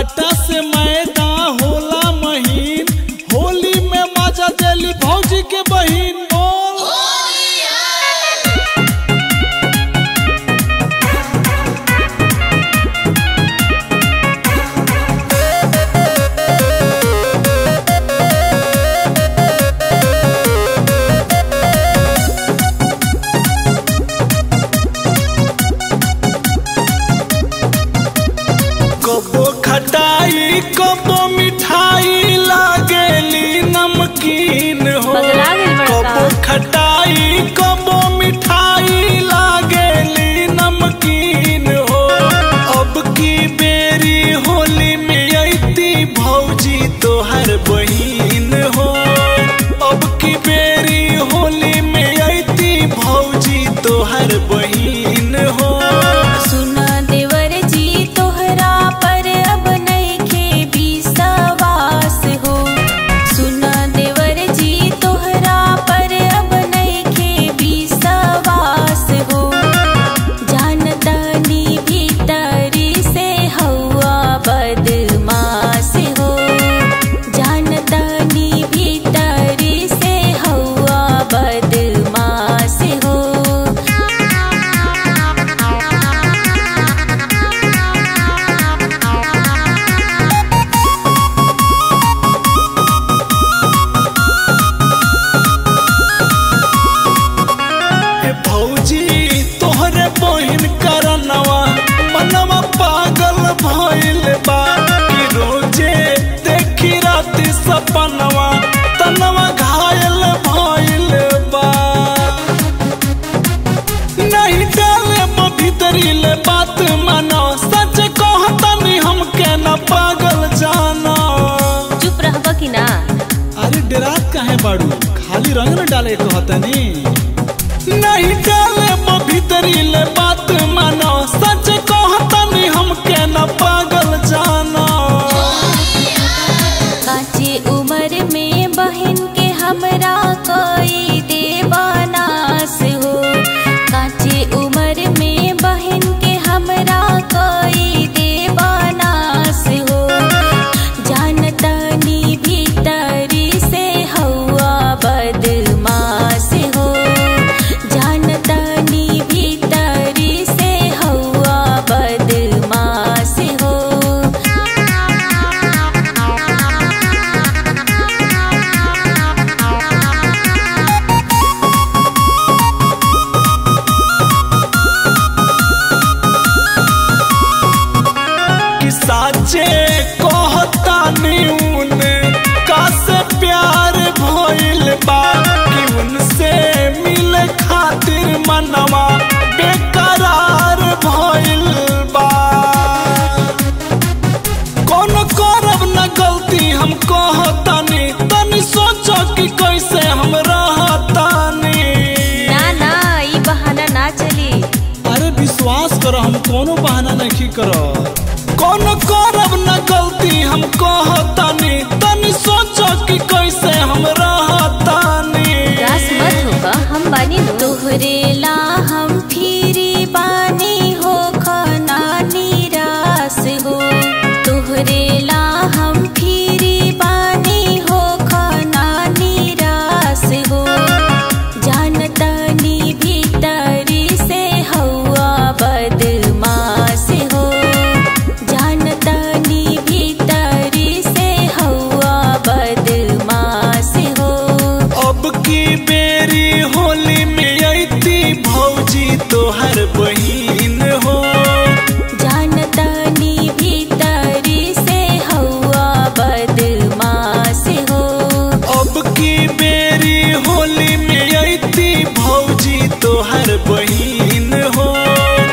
आटा से मैदा होला महीन होली में मजा देली भौजी के बहिन बोल कबो खटाई कबो मिठाई लागेली नमकीन हो बदला गइल बड़का। कबो खटाई कबो मिठाई लागेली नमकीन हो अब की बेरी होली में अइती भौजी तोहर बहिन हो अब की बेरी होली में अइती भौजी तोहर बहिन हो सुना देवर जी तोहरा पर अब नइखे विश्वास हो सुना देवर जी तोहरा पर अब नइखे विश्वास हो जानतानी भीतरी से हवा बदमाश हो जानतानी भीतरी से हवा बदमाश हो ए भौजी तोहरे बहिन करनवा मनवा पागल भइल बा कि रोजे देखी राति सपनवा तनवा घायल भइल बा नहीं डाले म भीतरी ले बात मानो सच कहतनी हमके न पागल जाना चुप रहबा कि ना अरे डरात काहे बाड़ू खाली रंग न डाले कहतनी नहीं डाले म भीतरी ले बात मानो सच कहतनी हमके न पागल जाना काचे उम्र में बहन के हमरा कोई देवानास हो काचे उम्र में बहन के हमरा कोई देवानास हो जानतानी भीतरी से हवा बदमाश हो जानतानी भीतरी से हवा बदमाश हो कि साचे कहतानी उने का से प्यार भइल बा कि उनसे मिले खातिर मनवा बेकरार भइल बा कौन करब न गलती हम कहतानी तनी सोचो कि कैसे हम रहतानी ना ना ई बहाना ना चली अरे विश्वास करो हम कोनो बहाना नहीं करो कौन करब न गलती हम कहतानी